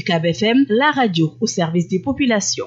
UCAB FM, la radio au service des populations.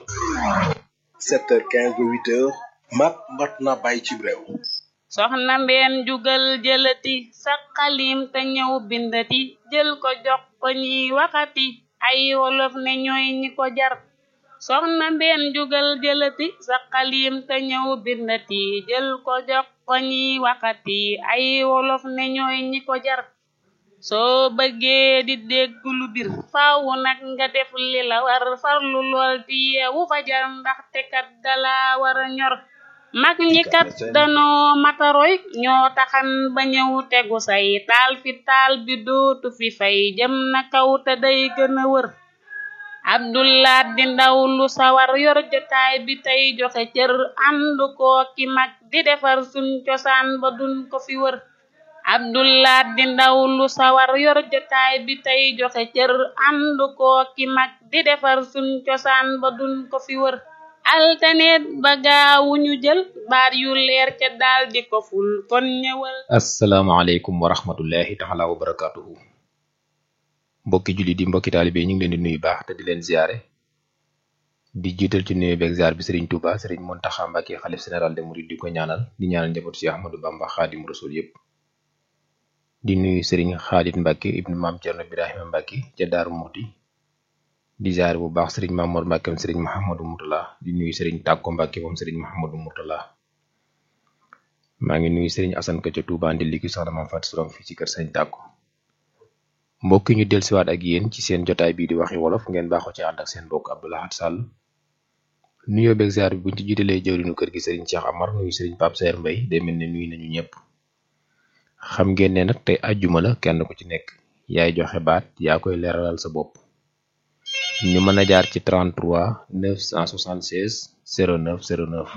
7h15 ba 8h mat mat na bàyyi ci réew soxna mbeen jugal jëlati sa xalim te ñëw bindati jël ko jox ko ñiy waxati ay wolof ne ñooy ñi ko jar soxna mbeen jugal jëlati sa xalim te ñëw bindati jël ko jox ko ñiy waxati ay wolof ne ñooy ñi ko jar soo bëggee di dégg lu bir faawu nag nga def li la war farlu lool di yeewu fajar ndaxte kat dala war a ñor mag ñi kat danoo mataroy ñoo taxan ba ñëw tegu say taal fi taal bi dootu fi fay jëm na kaw te day gën a wër abdullah di ndaw lu sawar yor jotaay bi tey joxe cër ànd koo ki mag di defar suñ cosaan ba duñ ko fi wër abdullah di ndaw lu sawar yor jotaay bi tey joxe cër ànd koo ki mag di defar suñ cosaan ba duñ ko fi wër altaneet ba gaawu ñu jël baat yu leer ca daal di ko ful kon ñëwal asalaamaaleykum wa rahmatullahi taala wa barakatuhu mbokki julli di mbokki taalibe ñu ngi leen di nuyu baax te di leen ziare di jiital ci nuyu beeg ziar bi Serigne Touba Serigne Mountakha Mbacké xalif général de Mouride di ko ñaanal di ñaanal njabootu si Ahmadou Bamba Xaadim Rasul yépp di nuyu Serigne Khalid Mbacké ibnu Maam Cerno Birahima Mbacké ca Daaru Muxti di ziare bu baax Serigne Mamour Mbacké moom Serigne Mahamadou Mourtala di nuyu Serigne Tàkko Mbacké moom Serigne Mahamadou Mourtala maa ngi nuyu Serigne Assane Ka ca Touba ndi ligi soxna Maam Fatou Sorom fii ci kër Serigne Tàkko mbokk ñu dellusiwaat ak yéen ci seen jotaay bii di waxi wolof ngeen baaxoo ci ànd ak seen mbokk Abdou Lahad Sall nuyoo beeg ziar bi buñ ci jiitalee jëwriñu kër gi Serigne Cheikh Amar nuyu Serigne Pape Saer Mbaye day mel ne nuyu nañu ñëpp xam ngeen ne nag tey àjjuma la kenn ku ci nekk yaay joxe baat yaa koy leeralal sa bopp ñu mën a jaar ci 33 976 09 09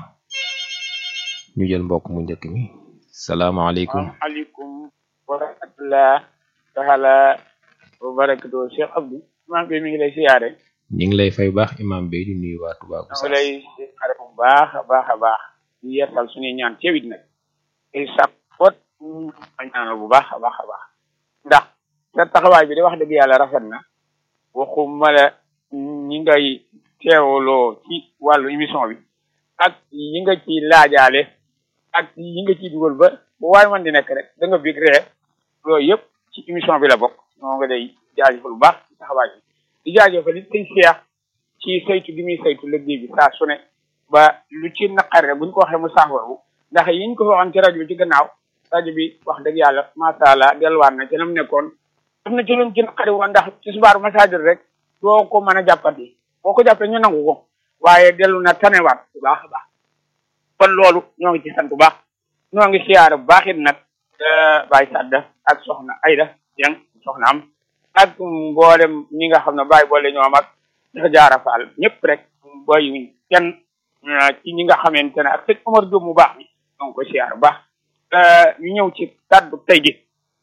ñu jël mbokk mu njëkk mi salaamaaleykum waaleykum wa rahmatullah taala wa barakatu Cheikh Abdou imam bi mi ngi lay siyaare ñu ngi lay fay baax imam bi di nuyu waa Touba ma ngi lay siyaare bu baax a baax a baax di yeesal suñuy ñaan ceewit nag i sakkoot a ñaanal bu baax a baax a baax ndax sa taxawaay bi de wax dëgg yàlla rafet na waxuma la ñi ngay teewloo ci wàllu émission bi ak yi nga ci laajaale ak yi nga ciy dugal ba bu waay man di nekk rek da nga bég ree loolu yëpp ci émission bi la bokk moo nga day jaajëfal bu baax ci taxawaay bi di jaajëfal it say seex ci saytu gi muy saytu liggéey bi saa su ne ba lu ci naqar rek buñ ko waxee mu saafaru ndax yiñ ko waxoon ci rajo bi ci gannaaw rajo bi wax dëgg yàlla macha allah delluwaat na ci nam nekkoon am na ci luñ ci naqari woon ndax ci subaaru masajir rek doo ko mën a jàppati boo ko jàppee ñu nangu ko waaye dellu na tanewaat bu baax a baax kon loolu ñoo ngi ci sant bu baax ñoo ngi siyaare bu baax it nag Baye Sadda ak soxna Ayda Dieng soxna am ak mboolem ñi nga xam ne Baye boole ñoom ak dafa jaara faal ñëpp rek bàyyiwuñ kenn ci ñi nga xamante ne ak sëñ Omar Diop mu baax mi ñoo ngi ko siyaare bu baax ñu ñëw ci kàddu tey gi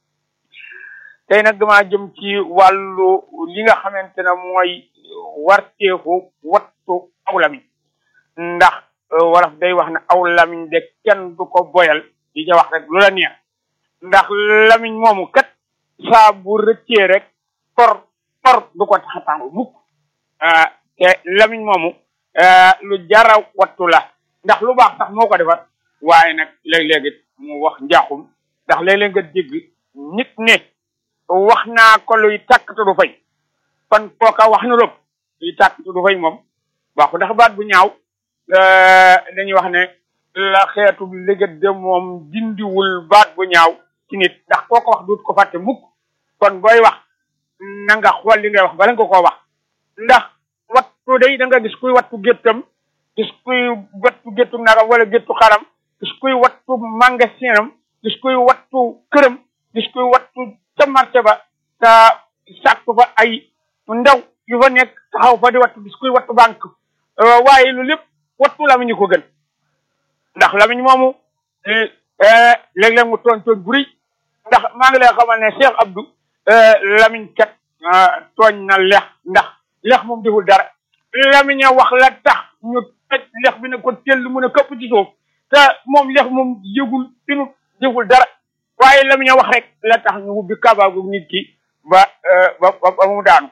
tey nag damaa jëm ci wàllu li nga xamante ne mooy warteeku wattu aw lamiñ ndax wolof day wax ne aw lamiñ de kenn du ko boyal di ca wax rek lu la neex ndax lamiñ moomu kat saa bu rëccee rek tor tor du ko tax a tàngu mukk te lamiñ moomu lu jara wattu la ndax lu baax sax moo ko defar waaye nag léeg-léeg it mu wax njaaxum ndax léeg-léeg nga dégg nit ne wax naa ko luy tàkk te du fay kon kooka wax na lépp luy tàkk te du fay moom waxu ndax baat bu ñaaw dañuy wax ne la xeetu légat de moom dindiwul baat bu ñaaw ci nit ndax koo ko wax duut ko fàtte mukk kon booy wax na nga xool li ngay wax bala nga koo wax ndax wattu day da nga gis kuy wattu géttam gis kuy wattu géttu nagam wala géttu xaram gis kuy wattu magasinam gis kuy wattu këram gis kuy wattu ca marché ba te sàkk fa ay ndaw yu fa nekk taxaw fa di wattu gis kuy wattu banque waaye lu lépp wattu lamiñ ko gën ndax lamiñ moomu léeg-léeg mu tooñ tooñ bu rëy ndax maa ngi lay xamal ne Cheikh Abdou lamiñ kat tooñ na lex ndax lex moom deful dara lamiñ a wax la tax ñu tëj lex bi ne ko tell mun a këpp ci suuf te moom lex moom yëgul tinu deful dara waaye lamiñ a wax rek la tax ñu ubbi kabaagu nit ki ba ba ba mu daanu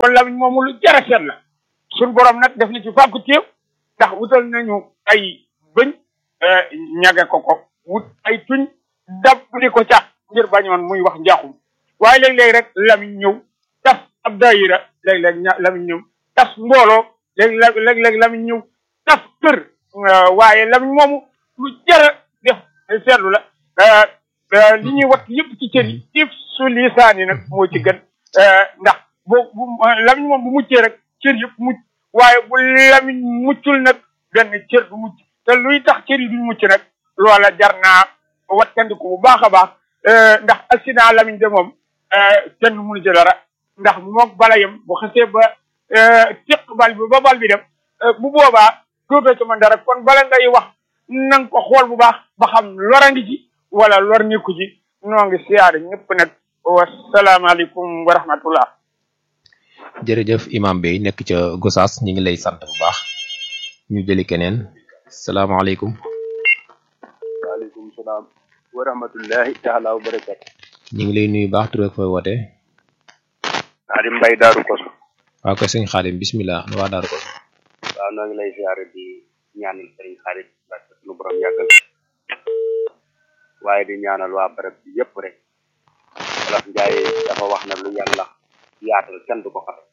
kon lamiñ moomu lu jar a seet la suñ borom nag def na ci fàggu téew ndax wutal nañu ay bëñ ñage ko ko wut ay tuñ dab di ko ca ngir bañoon muy wax njaaxum waaye léeg-léeg rek lamiñ ñëw tas ab daayira léeg-léeg ña lamiñ ñëw tas mbooloo léeg léeg-léeg lamiñ ñëw tas kër waaye lamiñ moomu lu jara def seetlu la li ñuy wat yëpp ci cër yi if su lisaan yi nag moo ci gën ndax boo bu lamiñ moom bu muccee rek cër yëpp mucc waaye bu lamiñ muccul nag benn cër du mucc te luy tax cër yi duñ mucc nag loola jar naa wattandiku bu baax a baax ndax accident lamiñ de moom kenn mënu ci dara ndax mook bala yem bu xasee ba tiq bal bi ba bal bi dem bu boobaa dootoo ci mën dara kon bala ngay wax nanga ko xool bu baax ba xam lora ngi ci wala lor nekku ci noo ngi siyaare ñëpp nag wasalaamaaleykum wa rahmatullah jërëjëf imam Bey nekk ca Gosaas ñi ngi lay sant bu baax ñu jëli keneen salaamaaleykum waaleykum salaam wa rahmatullahi taala wa barakatu ñu ngi lay nuyu baax tur ak fooy woote Xaadim Mbay Daaru Koso waaw ko sëñ Xaadim bismillah nu waa Daaru Koso waaw noo ngi lay siyaare di ñaanal sëriñ Xaadim barke sunu borom yàggal waaye di ñaanal waa barab bi yëpp rek wolof njaay dafa wax na lu yàlla yaatal kenn du ko xatal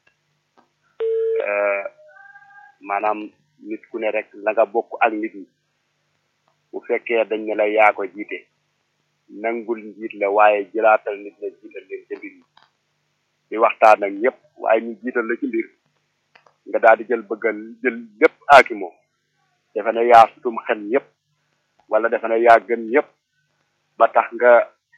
maanaam nit ku ne rek la nga bokk ak nit ñi bu fekkee dañ ne la yaa ko jiite nangul njiit la waaye jëlaatal nit la jiital leen ca mbir yi di waxtaan ak ñëpp waaye ñu jiital la ci mbir nga daal di jël bëggal jël lépp aaki moom defe ne yaa sutum xel ñëpp wala defe ne yaa gën ñëpp ba tax nga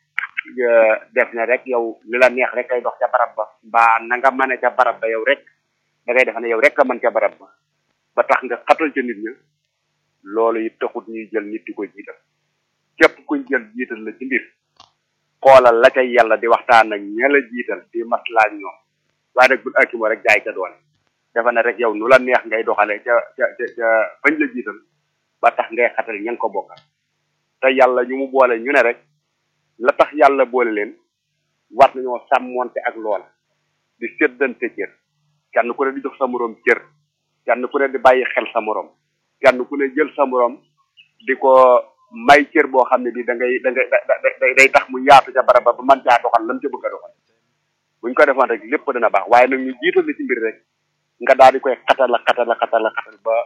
def ne rek yow li la neex rek kay dox ca barab ba mbaa na nga mane ca barab ba yow rek da ngay defe ne yow rek a mën ca barab ba ba tax nga xatal ca nit ña loolu it taxut ñuy jël nit di ko jiital képp kuñ jël jiital la ci mbir xoolal la cay yàlla di waxtaan ak ña la jiital di maslaak ñoom waaye nag bul akimo rek jaay ca doole dafa ne rek yow nu la neex ngay doxale ca ca ca ca fañ la jiital ba tax ngay xatal ña nga ko bokkal te yàlla ñu mu boole ñu ne rek la tax yàlla boole leen war nañoo sàmmonte ak loola di séddante cër kenn ku ne di jox sa moroom cër kenn ku ne di bàyyi xel sa moroom kenn ku ne jël sa moroom di ko may cër boo xam ne bi da ngay da ngay day tax mu yaatu ca barab ba ba mën caa doxal lam ca bëgg a doxal buñ ko defoon rek lépp dina baax waaye nag ñu jiital la ci mbir rek nga daal di koy xatal a xatal a xatal a xatal ba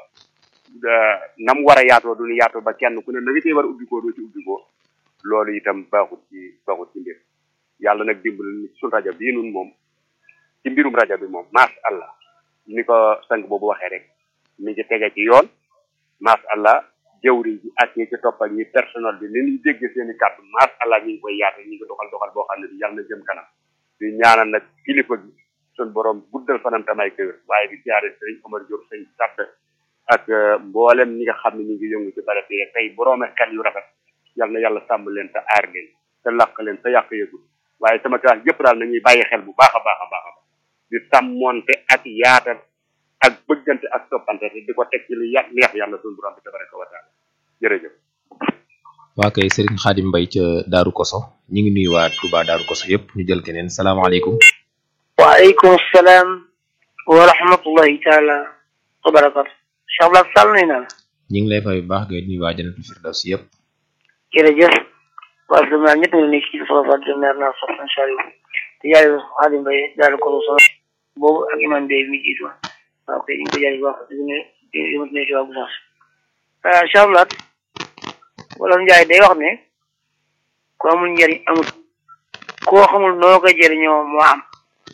nam war a yaatoo duñu yaatoo ba kenn ku ne na nga cee war a ubbikoo doo ci ubbikoo loolu itam baaxut ci baaxut ci mbir yàlla nag dimbali ni suñ rajo bii nun moom ci mbirum rajo bi moom macha allah ni ko sang boobu waxee rek mi ngi tege ci yoon macha allah jëwriñ ji ak ñi ci topp ak ñi personnel bi ni ñuy dégg seen i kàddu macha allah ñu ngi koy yaatu ñu ngi doxal doxal boo xam ne bi yàlla na jëm kanam di ñaanal nag kilifa gi suñ borom guddal fanam tamay kër waaye di siyaare sëriñ Omar Diop sëñ sàdd ak mboolem ñi nga xam ne ñu ngi yëngu ci barab bi tey boroome xel yu rafet yal na yàlla sàmm leen te aar leen te làq leen te yàq yëgul waaye sama classe yëpp daal nañuy bàyyi xel bu baax a baax a baax a baax di sàmmonte ak yaatal ak bëggante ak toppante te di ko teg ci lu yà neex yàlla suñu borom bi tabaraka wa taala jërëjëf waa kay Serigne Khadim Mbaye ca Daaru Koso ñu ngi nuyu waa Touba Daaru Koso yëpp ñu jël keneen salaamaaleykum waaleykum salaam wa rahmatullahi taala wa barakatu Cheikh Blas Sall nuyu naa la ñu ngi lay fay bu baax ngay nuyu waa Jannatul Firdaws yëpp jërëjëf waa Sénégal ñett ñu nekk ci Soxna Fatou Diop naa soxna Saliou te yaay Khadim Mbaye Daaru Koso sama boobu ak imam Bey mi jiitu waaw kay ñu ngi ko jaay wax di ne di ne ci waa Gosaas Cheikh Blas wala Njaay day wax ne ku amul njariñ amul koo xamul noo ko jëriñoo moo am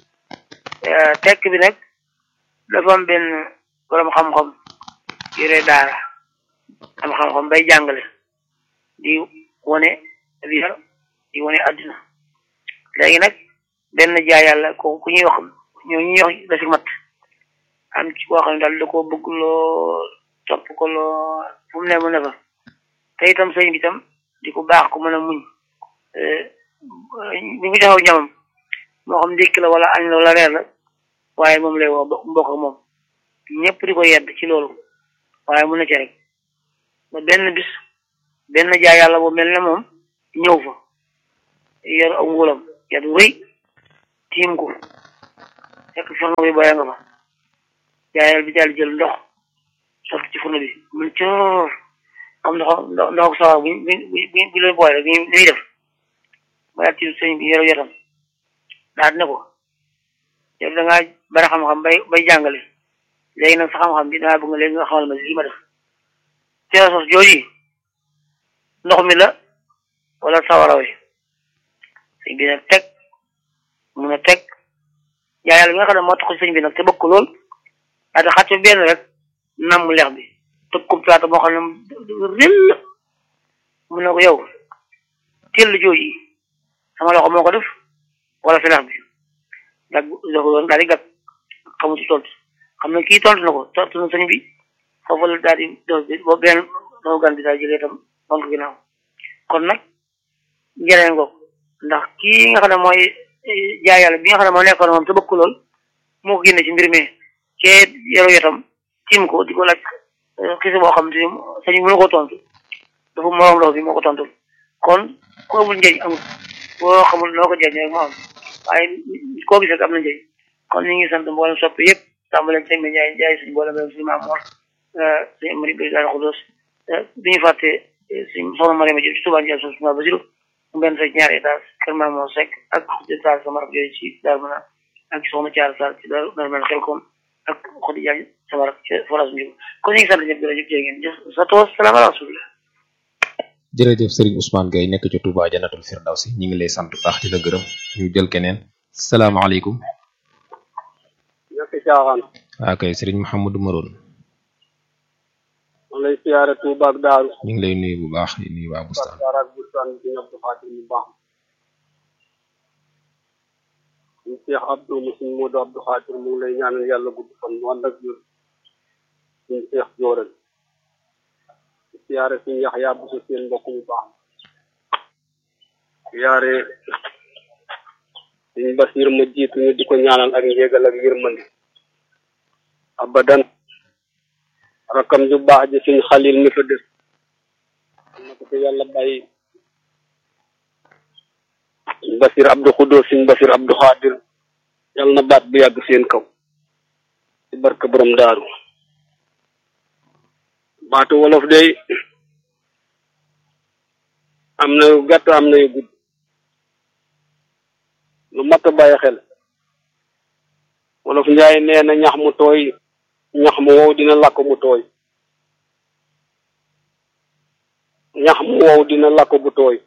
tekk bi nag dafa am benn borom xam-xam yore daara am xam-xam bay jàngale di wone yar di wone àddina léegi nag benn jaay yàlla ko ku ñuy wax ñoo ñuy wax la si mat am ci koo xam ne daal da koo bëgg loo topp ko loo fu mu ne mu ne fa te itam sëñ bi itam di ko baax ko mën a muñ ñu ngi taxaw ñamam moo xam ndékki la wala añ la wala reer la waaye moom lay woo mbokk ak moom ñëpp di ko yedd ci loolu waaye mu ne ci rek ba benn bis benn jaay yàlla bu mel ne moom ñëw fa yor ak nguulam yadu rëy tiim ko fekk fourneau bi booyee nga fa jaayal bi daal di jël ndox sotti ci fourneau bi mun coor comme ndox ndox ndox sawar bu bu bu bu leen booy rek ni ñuy def ba daal ci sëñ bi yoro yotam daal ne ko yow da ngaa bari xam-xam bay bay jàngale léegi nag sa xam-xam bi dangaa bëgg nga léegi nga xamal ma lii ma def cere sos jooji ndox mi la wala sawara wi sëñ bi nag teg mun a teg jaayal bi nga xam ne moo tax sëñ bi nag te bëgg ko lool daal xàcc benn rek namm leex bi tëg ko plaata moo xam ne rëll mu ne ko yow teel jooji sama loxo moo ko def wala fi leex bi gag doon daal di gag xamu ci tontu xam ne kii tontu na ko tontu na sëñ bi foofu la daal di doo bi boobu benn doo gan bi daal jëlee itam wan ko ginnaaw kon nag njëriñ ngoog ndax kii nga xam ne mooy jaay yàlla bi nga xam ne moo nekkoon moom te bëgg ko lool moo ko génne ci mbir mi cee yaru yotam tiim ko di ko laaj kisi boo xam te sëñ bi mënu ko tontu dafa moroom lool bi moo ko tontul kon ko amul njëriñ amul boo xamul noo ko jëriñ rek moo am waaye koo gis rek am na njëriñ kon ñu ngi sant mboolem soppi yëpp tàmbalee sëñ bi Njaay Njaay suñu mboolem rek suñu maam Mor suñu mari bi daal xudos bi ñu fàtte suñu soxna Mariama Jóob ci Tuubaa Njaay suñu suñu Basiru mu benn sa ñaari étage kër maam Mor Seck ak étage sama rak yooyu ci Daaru Manaan ak soxna Caara Sall ci Daaru Daaru Manaan xel koom ak Xodi Jaañ sama rak ci forage Njugo kon ñu ngi sant ñëpp jërëjëf jërë ngeen jëf sa toos salaam ala rasulillah jërëjëf Serigne Ousmane Gueye nekk ci Touba Jannatul Firdawsi ñu ngi lay sant bu baax di la gërëm ñu jël keneen salaamaaleykum ñàkk caaxaan waa kay Serigne Mouhamadou Maroon man lay siyaare Tuuba ak Daaru ñu ngi lay nuyu bu baax di nuyu waa Bustaan Sarr ak Bustaan bi ñëpp xaatir bu baax ñu Cheikh Abdou mu suñ Modou Abdou Xaatir mu ngi lay ñaanal yàlla gudd fan mu ànd ak jur suñ Cheikh Jóoral siyaare suñ Yaxya bu sa seen mbokk mu baax siyaare suñ Basiir ma jiitu ñu di ko ñaanal ak njégal ak yërmande abadan rakam ju baax ji suñ xalil mi fa des na ko fi yàlla bàyyi suñ Basiir Abdou Xudoo suñ Basiir Abdou Xaadir yàlla na baat bu yàgg seen kaw ci barka borom daaru baatu wolof day am na yu gàtt am na yu gudd lu mat a bàyyi xel wolof njaay nee na ñax mu tooy ñax mu wow dina lakk mu tooy ñax mu wow dina lakk bu tooy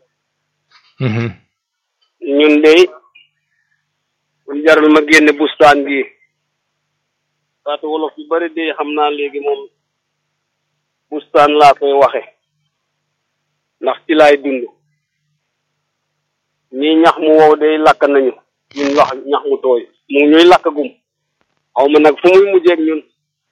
ñun dey buñ jaral ma génne bustaan gi baatu wolof yu bari dey xam naa léegi moom bustaan laa koy waxe ndax ci laay dund ñii ñax mu wow day lakk nañu ñun wax ñax mu tooy mu ñuy lakk gum xaw ma nag fu muy mujjeeg ñun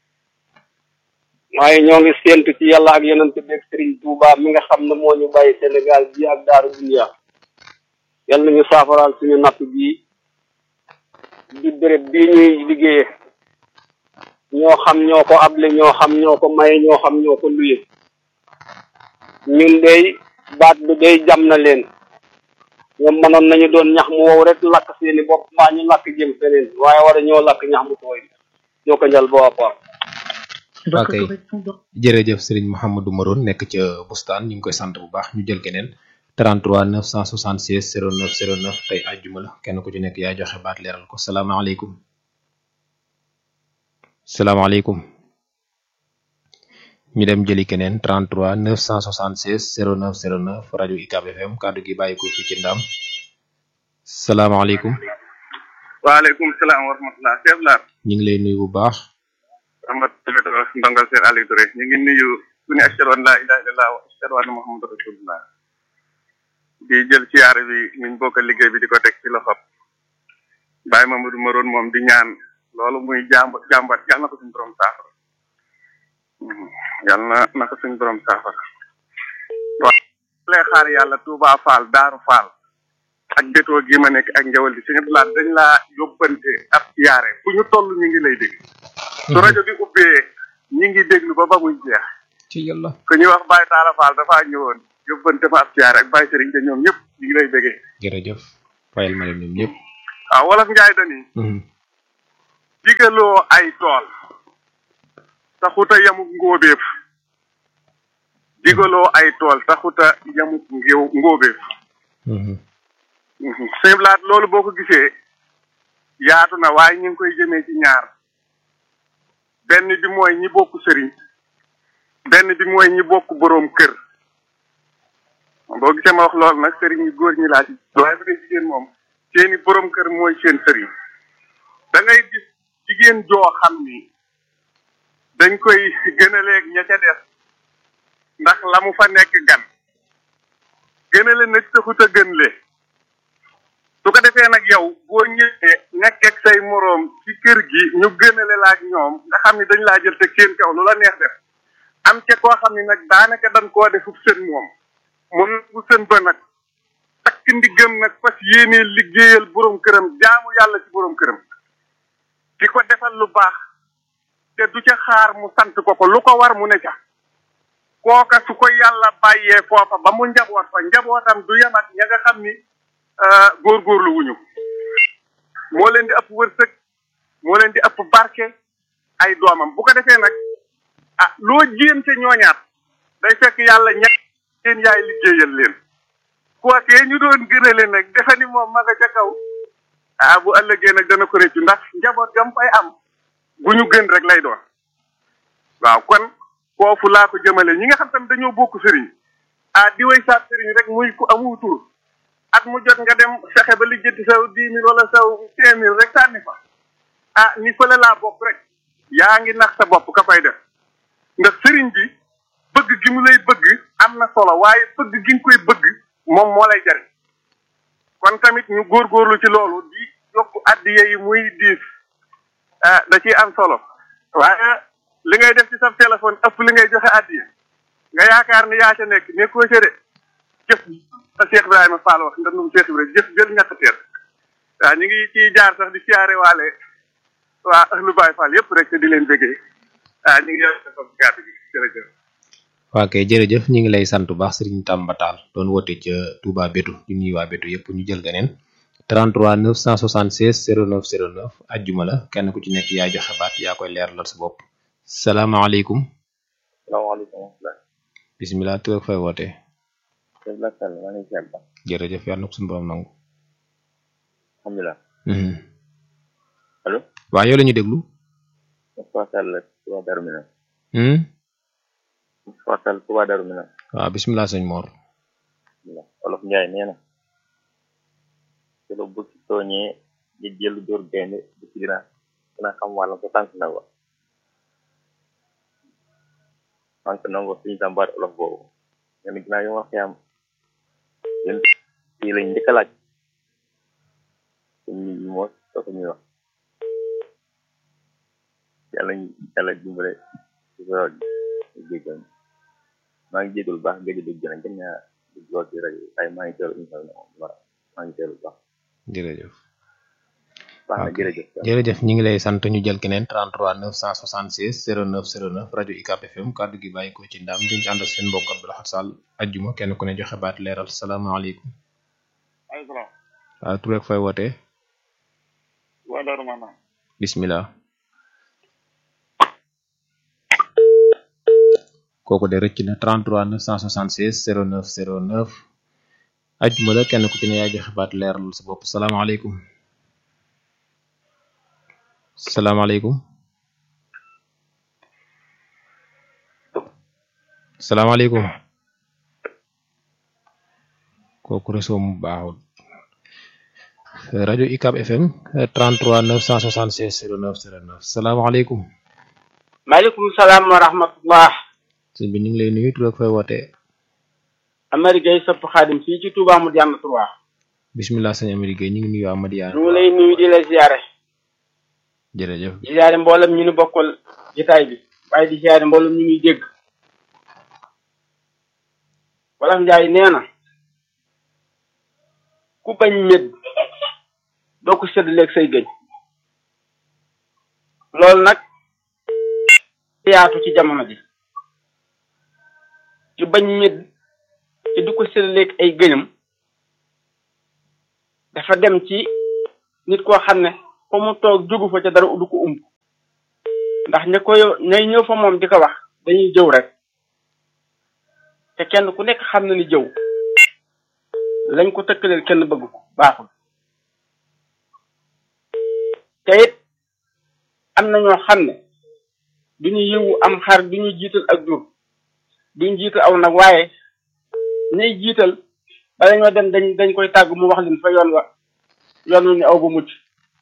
waaye ñoo ngi séentu ci yàlla ak yonent bi ak Serigne Touba mi nga xam ne moo ñu bàyyi Sénégal bi ak daaru dunya yàlla nañu saafaraal suñu napp bii di béréb bii ñuy liggéeye ñoo xam ñoo ko able ñoo xam ñoo ko maye ñoo xam ñoo ko luye ñun day baat bi day jam na leen ñoom mënoon nañu doon ñax mu wow rek lakk seeni bopp maa ñu lakk jëm feneen waaye war a ñoo lakk ñax mu tooy ñoo ko njal bo apport waa kay jërëjëf Serigne Mouhamadou Maroon nekk ca Bustaan ñu ngi koy sant bu baax ñu jël keneen 33 976 09 09 tey àjjuma la kenn ku ci nekk yaa joxe baat leeral ko salaamaaleykum salaamaaleykum ñu dem jëli keneen 33 976 09 09 rajo UCAB FM kàddu gi bàyyi ko fi ci ndam salaamaaleykum waaleykum salaam wa rahmatulah chef Lar ñu ngi lay nuyu bu baax Amat ndongal Seer Aliou Touré ñu ngi nuyu ku ne ashhadu an laa ilaaha illallah wa ashhadu anna muhammadu rasulullah di jël siyaare bi ñu bokk liggéey bi di ko teg ci loxob Baye Mamadou Maroon moom di ñaan loolu muy jàmbat jàmbat yàlla na ko suñu borom saafara yàlla na na ko suñu borom saafara waaw lay xaar yàlla Touba Fall Daaru Fall ak gétoo gi ma nekk ak njawal bi suñu laat dañ laa yóbbante ab siyaare fu ñu toll ñu ngi lay dégg su rajo bi ubbee ñi ngi déglu ba ba muy jeex ci yàlla ku ñuy wax Baye Talla Fall dafaa ñëwoon yóbbante ma ab siyaare ak Baye Serigne te ñoom ñëpp ñu ngi lay béggee jërëjëf fayal ma leen ñoom ñëpp waaw wolof njaay dani digaloo ay tool taxuta yamuk ngóobeef digaloo ay tool taxuta yamuk ngéew ngóobeef sëblaat loolu boo ko gisee yaatu na waaye ñu ngi koy jëmee ci ñaar benn bi mooy ñi bokk sëriñ benn bi mooy ñi bokk boroom kër boo gisee ma wax loolu nag sëriñ yi góor ñi laa ci waaye bu dee jigéen moom seeni boroom kër mooy seen sëriñ da ngay gis jigéen joo xam ni dañ koy gën a leeg ña ca des ndax la mu fa nekk gan gën a le nag taxut a gën le su ko defee nag yow boo ñëwee nekk ak say moroom ci kër gi ñu gënale la ak ñoom nga xam ni dañ laa jël teg seen kaw lu la neex def am ca koo xam ni nag daanaka dañ koo defub sën moom mun bu sën ba nag takk ndiggam nag fas yéenee liggéeyal borom këram jaamu yàlla ci borom këram di ko defal lu baax te du ca xaar mu sant ko ko lu ko war mu ne ca kooka su ko yàlla bàyyee foofa ba mu njaboot fa njabootam du yem ak ña nga xam ni góorgóorlu wuñu moo leen di ëpp wërsëg moo leen di ëpp barke ay doomam bu ko defee nag ah loo jéem ca ñooñaat day fekk yàlla ñett seen yaay liggéeyal leen kookee ñu doon gënale nag defe ni moom ma nga ca kaw ah bu ëllëgee nag dana ko réccu ndax njaboot gam fay am bu ñu gën rek lay doon waaw kon foofu laa ko jëmale ñi nga xam tam dañoo bokk sëriñ ah di way saab sëriñ rek muy ku amu tur at mu jot nga dem fexe ba lijjanti saw dix mille wala saw cinq mille rek sànni fa ah ni fële laa bokk rek yaa ngi nax sa bopp ka koy def ndax sëriñ bi bëgg gi mu lay bëgg am na solo waaye bëgg gi nga koy bëgg moom moo lay jariñ kon tamit ñu góorgóorlu ci loolu di yokk addiya yi muy diis ah da ciy am solo waaye li ngay def ci sa téléphone ëpp li ngay joxe addiya nga yaakaar ni yaa ca nekk nekkoo ca de jëf a Cheikh Ibrahima Fall wax ndax nu Cheikh Ibrahima jëf jël ñàkk teer waaw ñu ngi ciy jaar sax di siyaare waale waa ahlu Baye Fall yëpp rek te di leen bëggee waaw ñu ngi yor sa bopp gàtt gi jërëjëf. waa kay jërëjëf ñu ngi lay sant bu baax Serigne Tamba Tall doon woote ca Touba Bétu di nuyu waa Bétu yëpp ñu jël ganeen 33 976 09 09 ajjuma la kenn ku ci nekk yaa joxe baat yaa koy leeralal sa bopp. salaamaaleykum. salaamaaleykum. bisimilah tur ak fay wootee. jërëjëf. jërëjëf yàlla na ko suñu borom nangu. alhamdulilah. allo. waa yow la ñu déglu. Moustapha Sall Touba Darou Minam. Hmm? Moustapha Sall Touba Darou Minam. waaw bisimilah sëñ Mor. Olof Njaay nee na. te lu bu ci tooñee di jël dóor gaynde bu ci dina dina xam wàllam ko tànk na ko. tànk na ko suñu jàmbaar olof boobu. nga ni ginnaaw yi ma wax yaam yéen fii lañ njëkk a laaj. suñ nit ñi moo soo ko ñuy wax. yàlla yàlla dimbale ci sa jéggal maa ngi jégalu baax nga dugg na gën ñaa dugg lool ci rajo ay maa ngi teelu émission bi moom voilà maa ngi teelu baax jërëjëf. baax na jërëjëf jërëjëf ñu ngi lay sant ñu jël keneen 33 976 09 09 rajo UCAB FM kàddu gi bàyyi ko ci ndam diñ ci ànd ak seen mbokk Abdou Lahad Sall ajjuma kenn ku ne joxe baat leeral salaamaaleykum. maaleykum salaam. waaw tur ak fay wootee. waa Darou Manam. bisimilah. kooku de rëcc na 33 976 09 09 ajjuma la kenn ku ci ne yaa joxe baat leeral sa bopp salaamaaleykum. salaamaaleykum. salaamaaleykum. kooku réseau mu baaxul. rajo UCAB FM 33 976 09 09 salaamaaleykum. maaleykum salaam wa rahmatullah. sëñ bi ñu ngi lay nuyu tur ak fay wootee. Amady Gueye sëpp xaadim fii ci Touba mu jàmm trois. bisimilah sëñ Amady Gueye ñu ngi nuyu Amadiya. ñu ngi lay nuyu di la ziare. jërëjëf. di ziare mboolem ñu ni bokkal jotaay bi waaye di ziare mboolem ñu ngi dégg. wala Njaay nee na. ku bañ medd doo ko séddaleeg say gëñ. loolu nag yaatu ci jamono ji. ci bañ medd ci du ko séddaleeg ay gëñam dafa dem ci nit koo xam ne fa mu toog jógu fa ca dara du ko umb ndax ña koy ñay ñëw fa moom di ko wax dañuy jëw rek te kenn ku nekk xam na ni jëw lañ ko tëkkaleel kenn bëgg ko baaxul te it am na ñoo xam ne du ñu yëwu am xar du ñu jiital ak jur duñ jiital aw nag waaye ñay jiital bala ñoo dem dañ dañ koy tàgg mu wax leen fa yoon wa yoon wu ñu aw ba mucc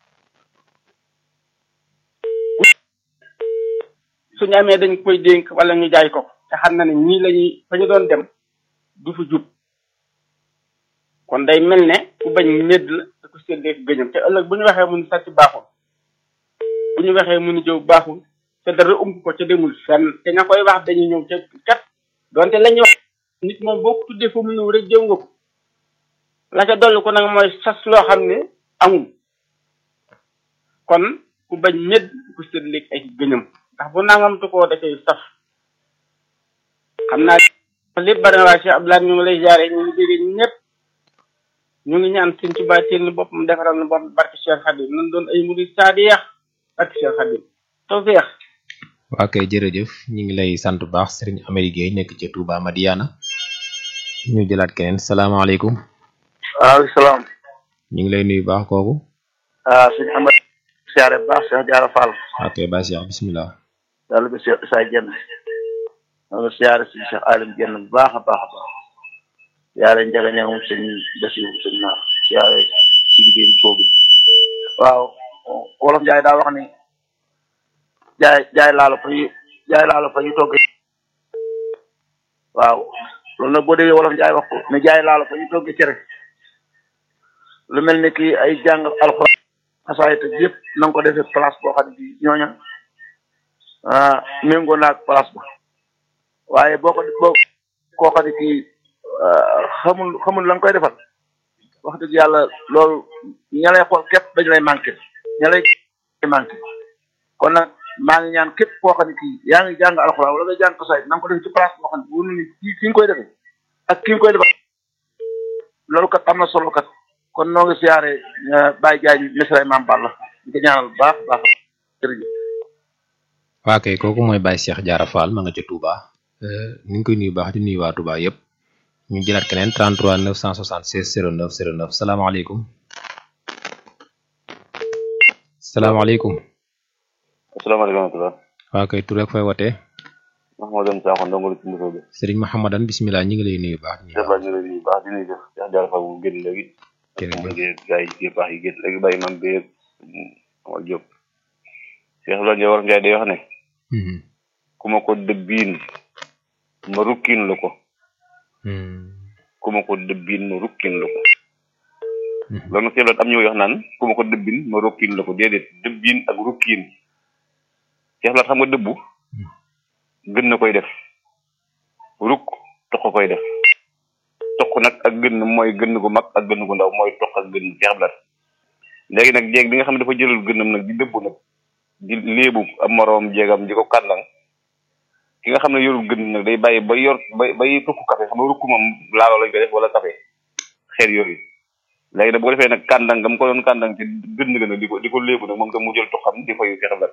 suñu amee dañ koy dénk wala ñu jaay ko te xam na ne ñii lañuy fa ñu doon dem du fa jub kon day mel ne ku bañ medd la te ku séddee gëñam te ëllëg bu ñu waxee mu ni sàcc baaxul bu ñu waxee mu ni jëw baaxul te dara ump ko ca demul fenn te ña koy wax dañuy ñëw ca kat donte la ñuy wax nit moom boo ko tuddee fa mu ñëw rek jëw nga ko la ca dolli ko nag mooy sas loo xam ne amul kon ku bañ medd ku séddee ay gëñam ndax bu nangamtu koo da cay saf xam naa lépp bari na waaye Cheikh Abdoulaye ñu ngi lay jaare ñu ngi dégg ñëpp ñu ngi ñaan sëñ Tuubaa teel ni boppam defaral ni boppam barke Cheikh Khadim nan doon ay murid saadiya barke Cheikh Khadim tawfeex waa kay jërëjëf ñu ngi lay sant bu baax Serigne Amady Gueye nekk ca Touba Madiana ñu jëlaat keneen salaamaaleykum waaleykum salaam ñu ngi lay nuyu baax kooku ah sëñ Amad siyaare bu baax Cheikh Diarra Fall ok ba Cheikh bismillah yàlla bi Cheikh Issa Dieng noonu siyaare sëñ Cheikh Alim Dieng bu baax a baax a baax siyaare Njaga Ñaŋ moom sëñ Basiru sëñ Naar siyaare si liggéey bu soobi waaw wolof Njaay daa wax ni jaay jaay laalo fa ñu jaay laalo fa ñu togge waaw loolu nag boo déggee wolof Njaay wax ko ne jaay laalo fa ñu togge cere lu mel ni kii ay jàng alxuraan xasaayit ak yëpp na nga ko defee place boo xam ne bii ñooña ah méngoo naag place ba waaye boo ko boo koo xam ne kii xamul xamul la nga koy defal wax dëgg yàlla loolu ña lay xool képp dañu lay manqué ña lay manqué kon nag maa ngi ñaan képp koo xam ne kii yaa ngi jàng alxuraan wala nga jàng xasaayit na nga ko def ci place boo xam ne wóor na ni kii ki nga koy defee ak ki nga koy defal loolu kat am na solo kat kon noo ngi siyaare Baye Diagne Mesra Imam Balla di ko ñaanal bu baax baax jërëjëf. waa kay kooku mooy Baye Cheikh Diarra Fall ma nga ca Touba ni ngi koy nuyu baax di nuyu waa Touba yëpp ñu jëlaat keneen 33 976 09 09 salaamaaleykum salaamaaleykum asalaamaaleykum wa rahmatulah. waa kay tur ak fay wootee Mahamadan Sakho ndongo lu ci Moussa bi. Serigne Mahamadan bismillah ñu ngi lay nuyu baax. Cheikh Ba ñu ngi lay nuyu baax di nuyu Cheikh Diarra Fall mu génn léegi. jërëjëf gars yi yi baax yi génn léegi bàyyi man bee Amal Diop. Cheikh Ba Ndiaye war Ndiaye day wax ne. ku ma ko dëbbiin ma rukkin la ko. ku ma ko dëbbiin ma rukkin la ko. loolu nag Cheikh am ñëw wax naan ku ma ko dëbbin ma rukkin la ko déedéet dëbbiin ak rukkin. Cheikh Ba xam nga dëbbu. gën na koy def rukk toq koy def toq nag ak gën mooy gën gu mag ak gën gu ndaw mooy toq ak gën jeexblat léegi nag jéeg bi nga xam ne dafa jëlal gënam nag di dëbbu nag di léebu am moroom jéegam di ko kàndang ki nga xam ne yorul gën nag day bàyyi ba yor ba bay tukku café xam nga rukk moom laaloo lañ koy def wala café xeer yooyu léegi nag bu ko defee nag kàndang nga mu ko doon kàndang ci gën nga nag di ko di ko léebu nag moom tam mu jël toqam di fayu jeexblat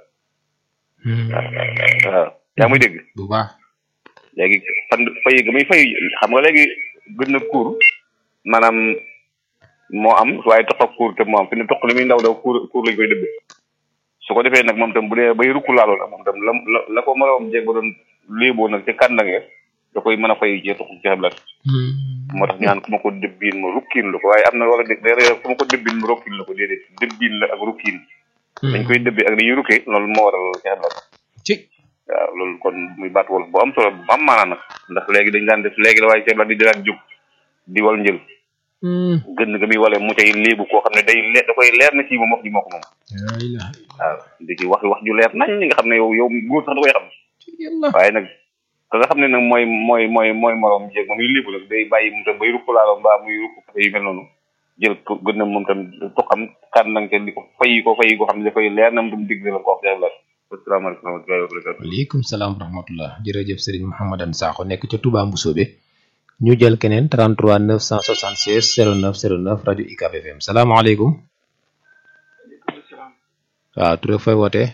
waaw yaa muy dégg bu baax léegi fan fay ga muy fay xam nga léegi gën na kuur maanaam moo am waaye toq ak kuur te moo am fi ne toq li muy ndaw ndaw kuur kuur lañ koy dëbbe su ko defee nag moom tam bu dee bay rukku laaloo nag moom tam la la la ko moroom jeeg ba doon léeboo nag ca kàndange da koy mën a fay ci toq ci xeblat moo tax ñaan ku ma ko dëbbiin ma rukkiin la ko waaye am na wala dé dé ku ma ko dëbbiin ma rukkiin la ko déedéet dëbbiin la ak rukkiin dañ koy dëbbee ak dañuy rukkee loolu moo waral ci xeblat ci waaw loolu kon muy baat wolof bu am solo bu am maanaa nag ndax léegi dañ daan def léegi la waaye ceeb la di daan jóg di wal njël gën nga muy wale mu cay léebu koo xam ne day le da koy leer na ci moom wax ji moo ko moom waaw di ci wax wax ju leer nañ nga xam ne yow yow góor sax da koy xam waaye nag ka nga xam ne nag mooy mooy mooy mooy moroom jéeg moom yu léebu nag day bàyyi moom tam bay rukk laalo mbaa muy rukk kafe yu mel noonu jël ko gën na moom tam toqam kan nang te di ko fayi ko fayi ko xam ne da koy leer na moom tam digg la ko wax la asalaamaaleykum wa rahmatullahi wa barakatu waaleykum salaam wa rahmatullah jërëjëf Serigne Mouhamadan Sakho nekk ca Touba Mbousobé ñu jël keneen 33 976 09 09 rajo UCAB FM salaamaaleykum waaw tur fay wootee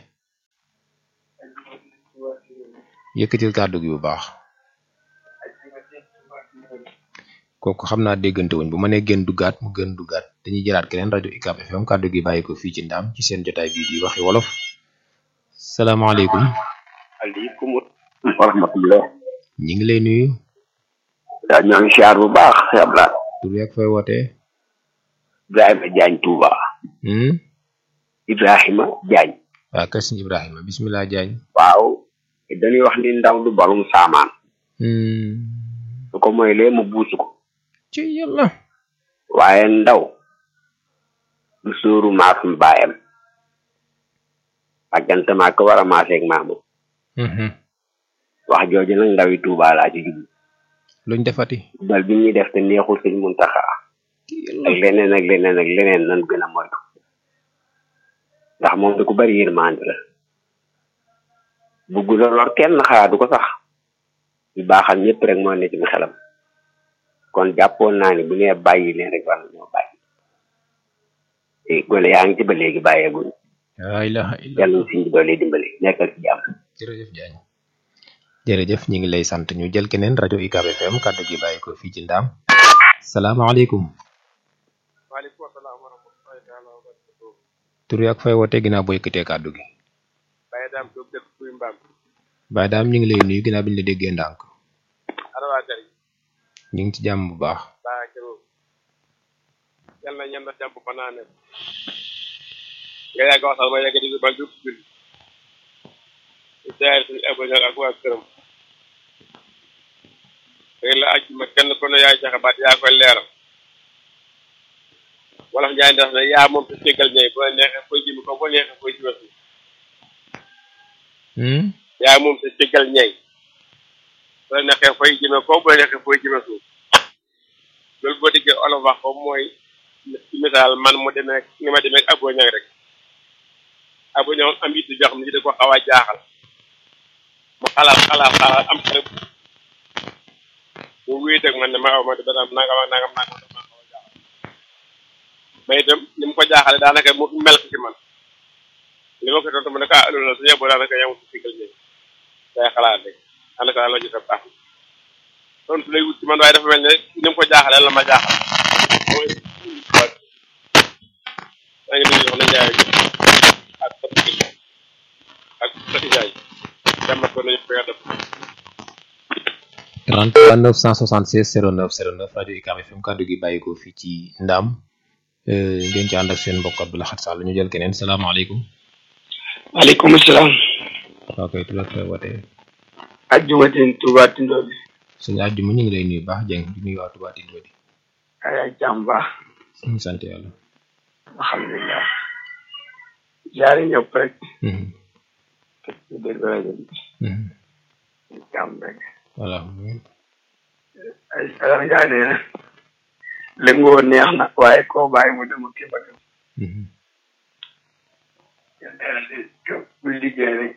yëkkatil kàddu gi bu baax kooku xam naa déggante wuñ bu ma nee gën duggaat mu gën duggaat dañuy jëlaat keneen rajo UCAB FM kàddu gi bàyyi ko fii ci ndaam ci seen jotaay bii di waxi wolof salaamaaleykum aleykum wa rahmatullah ñi ngi lay nuyu daa ñoo ngi siyaar bu baax yabla tur yeeg fay wootee Ibrahima Jaañ Tuuba Ibrahima Jaañ waaw kër sëñ Ibrahima bismillah Jaañ waaw dañuy wax ni ndaw du balum saamaan su ko mooy lee mu buusu ko ci yàlla waaye ndaw du sóoru maasum baayam àggante maa ko war a maaseeg maamu wax jooju nag ndawi Tuuba laa ci jublu luñ defati dal bi ñuy def te neexul sëñ Muntaxa ak leneen ak leneen ak leneen nan gën a moytu ndax moom da ko bari yërmande la bugg la lor kenn xalaatu ko sax di baaxal ñëpp rek moo ne ci xelam kon jàppoon naa ni bu nee bàyyi leen rek war nañoo bàyyi te gone yaa ngi ci ba léegi bàyyeeguñ la ilaha illa yàlla siñ ci doole dimbali nekkal ci jàmm jërëjëf Jaañ jërëjëf ñi ngi lay sant ñu jël keneen rajo UCAB FM kàddu gi bàyyi ko fii ci ndaam salaamaaleykum waaleykum salaam wa rahmatullahi taala wa barakatuh tur ak fay woote ginnaaw boo yëkkatee kàddu gi Baye Dame Diop dëkk kuy mbaam Baye Dame ñu ngi lay nuyu ginnaaw bi ñu la déggee ndànk ana waa kër yi ñu ngi ci jàmm bu baax baa këroo yal na ñan da jàmm ba naa ne nga yàgg waxtaan ma yàgg di ba jub julli di jaay suñu abonné ak waa këram tey la aj ma kenn ku ne yaay joxe baat yaa koy leeral wolof njaay ndax ne yaa moom sa céggal ñay bu la neexee koy jimi ko bu la neexee koy jimi suuf yaa moom sa céggal ñay bu la neexee koy jime ko bu la neexee koy jime suuf loolu boo diggee olof wax ko mooy ci misaal man mu demee ni ma demee abo ñang rek abo ñang am yitte joo xam ne da ko xaw a jaaxal mu xalaat xalaat xalaat am xale mu wéet ak man ne ma aw ma dana nangam ak nangam nangam dama xaw a jaaxal mais itam ni mu ko jaaxale daanaka mu mel ko ci man li ma ko tontu mu ne ko ah loolu la su yeboo daanaka yamul ci sigal ñëw day xalaat rek daanaka daal la jot a baax tontu lay wut ci man waaye dafa mel ne ni mu ko jaaxalee la ma jaaxal mooy maa ngi nuyu soxna Ndiaye ak Fatou ak Fatou Ndiaye jàmmat ko nañu ko yàlla 33 976 09 09 rajo UCAB FM kàddu gi bàyyi ko fii ci Ndaam ngeen ci ànd ak seen mbokk Abdou Lahad Sall ñu jël keneen salaamaaleykum. waaleykum salaam. waaw kay tubaab kay wootee. ajjuma tin Touba Tindodi. suñu ajjuma ñu ngi lay nuyu baax Dieng di nuyu waa Touba Tindodi. ay jàmm baax. ñu sant yàlla. alhamdulilah. jaari ñëpp rek. te ci dégg rajo bi. jàmm rek. voilà. ay Sagar Ndiaye nee na. lëngoo neex na waaye koo bàyyi mu dem kii ba dem. buy liggéey rek.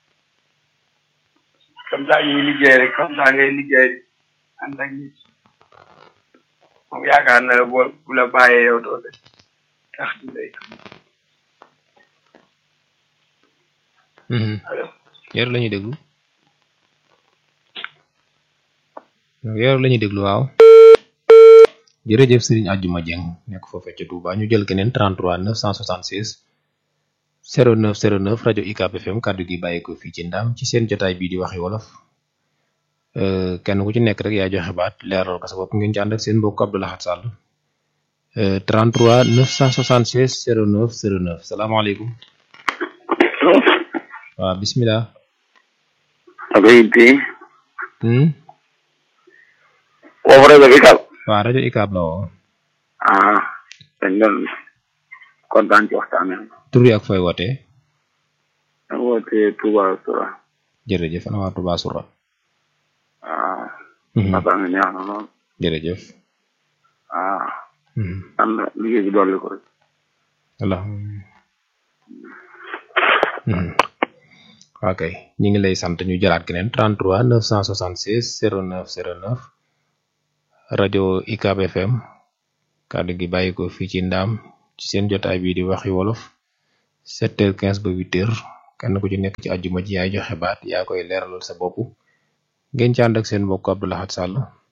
comme ça ñuy liggéey rek comme ça ngay liggéey ànd ak nit moom yaakaar na boo bu la bàyyee yow doo de tax di lay yor la ñuy déglu yor la ñuy déglu waaw jërëjëf Serigne Adjuma Dieng nekk foofee ca Touba ñu jël keneen 33 976 09 09 rajo UCAB FM kàddu gi bàyyi ko fii ci ndam ci seen jotaay bii di waxi wolof kenn ku ci nekk rek yaa joxe baat leeral ko sa bopp ngeen ci ànd ak seen mbokk Abdou Lahad Sall 33 976 09 09 salaamaaleykum. waaw bisimilah. Abeyti. Hmm. woowu rajo UCAB. waaw rajo UCAB la woo. ah dañ doon kontaan ci waxtaan wi. tur yi ak fooy wootee. ak wootee Touba Soura. jërëjëf ana waa Touba Soura. ah. waxtaan wi neex na lool. jërëjëf. ah. am na liggéey bi dolli ko rek. voilà. ok ñu ngi lay sant ñu jëlaat keneen 33 976 09 09 rajo UCAB FM kàddu gi bàyyi ko fii ci ndaam ci seen jotaay bii di waxi wolof sept heures quinze ba huit heures kenn ku ci nekk ci àjjuma ji yaay joxe baat yaa koy leeralal sa bopp ngeen ci ànd ak seen mbokk Abdou Lahad Sall